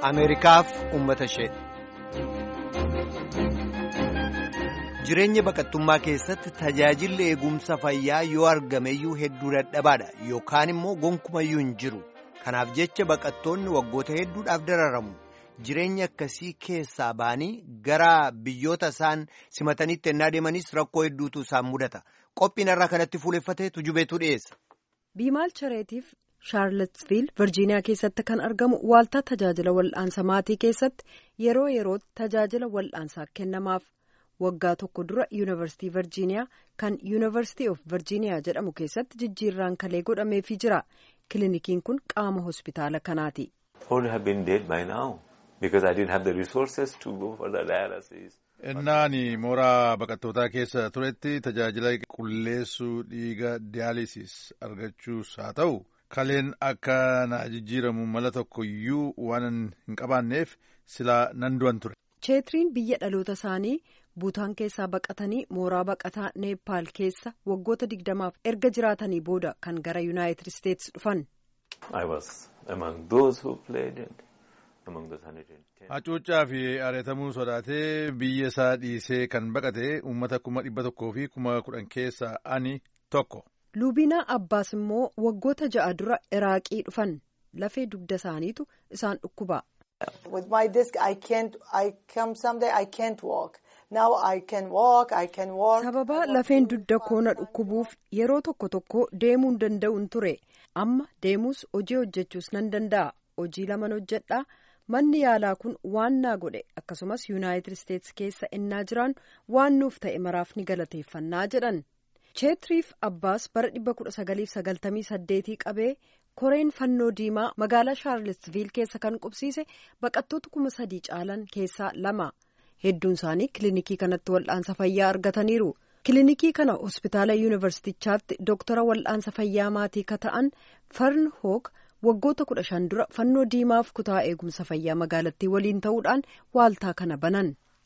Ameerikaaf uummata ishee. Jireenya baqattummaa keessatti tajaajilli eegumsa fayyaa yoo argameyyuu hedduu dadhabaadha yookaan immoo gonkumayyuu hin jiru. Kanaaf jecha baqattoonni waggoota hedduudhaaf dararamu. Jireenya akkasii keessaa ba'anii gara biyyoota isaan simataniitti ennaa deemanis rakkoo hedduutu isaan mudata. Qophiin irraa kanatti fuuleffatee tujubeetu dhiyeessa. Biimaal Chareetiif Shaarlatsviil Virjiiniyaa keessatti kan argamu waaltaa tajaajila wal'aansa maatii keessatti yeroo yerootti tajaajila wal'aansaa kennamaaf waggaa tokko dura yuunivarsiitii Virjiiniyaa kan yuunivarsiitii of Virjiiniyaa jedhamu keessatti jijjiirraan kalee godhameefii jira. Kilinikiin kun qaama hospitaala kanaati. Innaani mooraa baqattootaa keessa turetti tajaajila qulleessuu dhiiga diyaalisis argachuus haa ta'u kaleen akka na jijjiiramu mala tokko iyyuu waan hin qabaanneef silaa nan du'an ture. Cheetiriin biyya dhaloota isaanii buutaan keessaa baqatanii mooraa baqataa neepaal keessa waggoota digdamaaf erga jiraatanii booda kan gara yuunaayitid isteetsi dhufan. Hacuuccaa fi ari'atamuu sodaatee biyya isaa dhiisee kan baqate uummata kuma dhibba tokkoo fi kuma kudhan keessaa ani tokko. Luubinaa Abbaas immoo waggoota ja'a dura Iraaqii dhufan lafee dugda isaaniitu isaan dhukkuba. Sababa lafeen dugda koona dhukkubuuf yeroo tokko tokko deemuun danda'uun ture amma deemuus hojii hojjechuus nan danda'a hojii laman hojjedha. manni yaalaa kun waan naa godhe akkasumas yuunaayitid isteetsi keessa innaa jiraan waan nuuf ta'e maraaf ni galateeffannaa jedhan cheetiriif abbaas bara 1998 qabee koreen fannoo diimaa magaalaa shaarlesviil keessa kan qubsiise baqattoota kuma sadii caalan keessaa lama hedduun isaanii kilinikii kanatti wal'aansa fayyaa argataniiru kilinikii kana hospitaala yuunivarsiitichaatti doktara wal'aansa fayyaa maatii ka ta'an farn hoog waggoota kudha shan dura fannoo diimaaf kutaa eegumsa fayyaa magaalattii waliin ta'uudhaan waaltaa kana banan.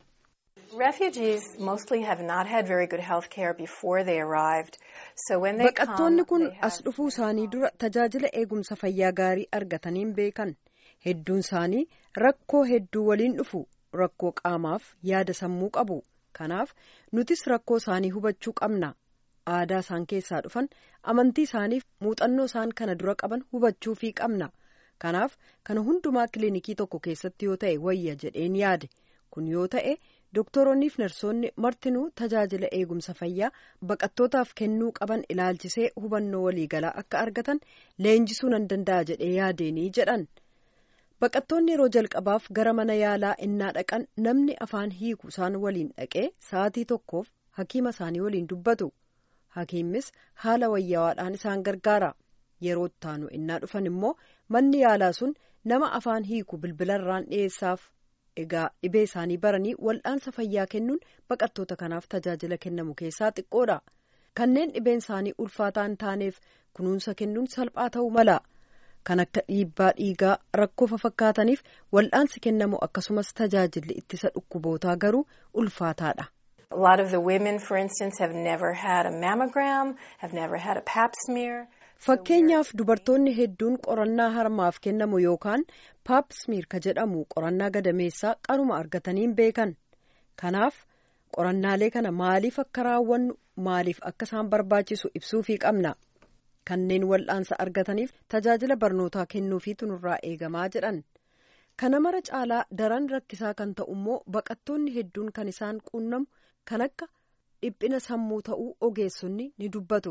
Baqattoonni kun as dhufuu isaanii dura tajaajila eegumsa fayyaa gaarii argataniin beekan hedduun isaanii rakkoo hedduu waliin dhufu rakkoo qaamaaf yaada sammuu qabu kanaaf nutis rakkoo isaanii hubachuu qabna. aadaa isaan keessaa dhufan amantii isaaniif muuxannoo isaan kana dura qaban hubachuufii qabna kanaaf kana hundumaa kilinikii tokko keessatti yoo ta'e wayya jedheen yaade kun yoo ta'e doktoroonniif narsoonni martinuu tajaajila eegumsa fayyaa baqattootaaf kennuu qaban ilaalchisee hubannoo waliigalaa akka argatan leenjisuu nan danda'a jedhee yaadeenii jedhan baqattoonni yeroo jalqabaaf gara mana yaalaa innaa dhaqan namni afaan hiiku isaan waliin dhaqee sa'aatii tokkoof hakiima isaanii waliin dubbatu. hakiimmis haala wayyawaadhaan isaan gargaara yeroo ittaanu innaa dhufan immoo manni yaalaa sun nama afaan hiiku bilbilarraan dhiyeessaaf egaa dhibee isaanii baranii wal'aansa fayyaa kennuun baqattoota kanaaf tajaajila kennamu keessaa xiqqoodha kanneen dhibeen isaanii ulfaataa hin taaneef kunuunsa kennuun salphaa ta'uu mala kan akka dhiibbaa dhiigaa rakkoo fakkaataniif wal'aansi kennamu akkasumas tajaajilli ittisa dhukkubootaa garuu ulfaataadha. A lot of the women, for instance, have never had a mammogram, have never had a pap smear. Fakkeenyaaf dubartoonni hedduun qorannaa harmaaf kennamu yookaan pap smear ka jedhamu qorannaa gadameessaa qaruma argataniin beekan. Kanaaf qorannaalee kana maaliif akka raawwannu maaliif akka isaan barbaachisu ibsuufii qabna. Kanneen wal'aansa argataniif tajaajila barnootaa kennuufiitu nurraa eegamaa jedhan. Kana mara caalaa daran rakkisaa kan ta'u immoo baqattoonni hedduun kan isaan quunnamu. kan akka dhiphina sammuu ta'uu ogeessonni ni dubbatu.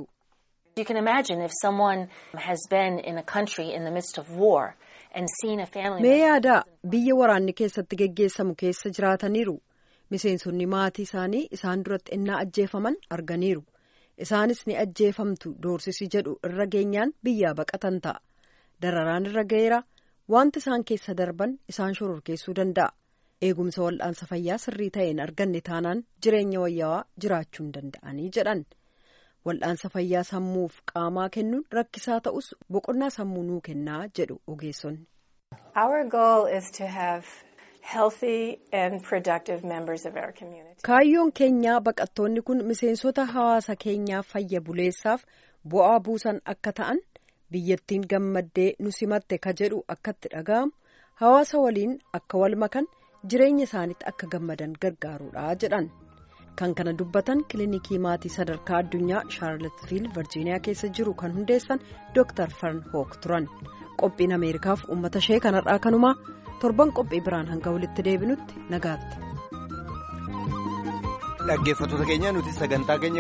Mee yaadaa biyya waraanni keessatti geggeessamu keessa jiraataniiru. Miseensonni maatii isaanii isaan duratti innaa ajjeefaman arganiiru. Isaanis ni ajjeefamtu doorsisi jedhu irra geenyaan biyyaa baqatan ta'a. Dararaan irra ga'eera wanti isaan keessa darban isaan shororkeessuu danda'a. eegumsa wal'aansa fayyaa sirrii ta'een arganne taanaan jireenya wayyaawaa jiraachuu hin danda'anii jedhan wal'aansa fayyaa sammuuf qaamaa kennuun rakkisaa ta'us boqonnaa sammuu nuu kennaa jedhu ogeessonni. kaayyoon keenyaa baqattoonni kun miseensota hawaasa keenyaa fayya buleessaaf bu'aa buusan akka ta'an biyyattiin gammaddee nu simatte ka jedhu akkatti dhaga'amu. hawaasa waliin akka wal makan jireenya isaaniitti akka gammadan gargaaruudha jedhan. kan kana dubbatan kilinikii maatii sadarkaa addunyaa shaarlotfiil virjiiniyaa keessa jiru kan hundeessan dr fern hook turan qophiin ameerikaaf uummata ishee kanarraa kanumaa torban qophii biraan hanga walitti deebinutti nagaatti. dhaggeeffattoota keenya nuti sagantaa keenya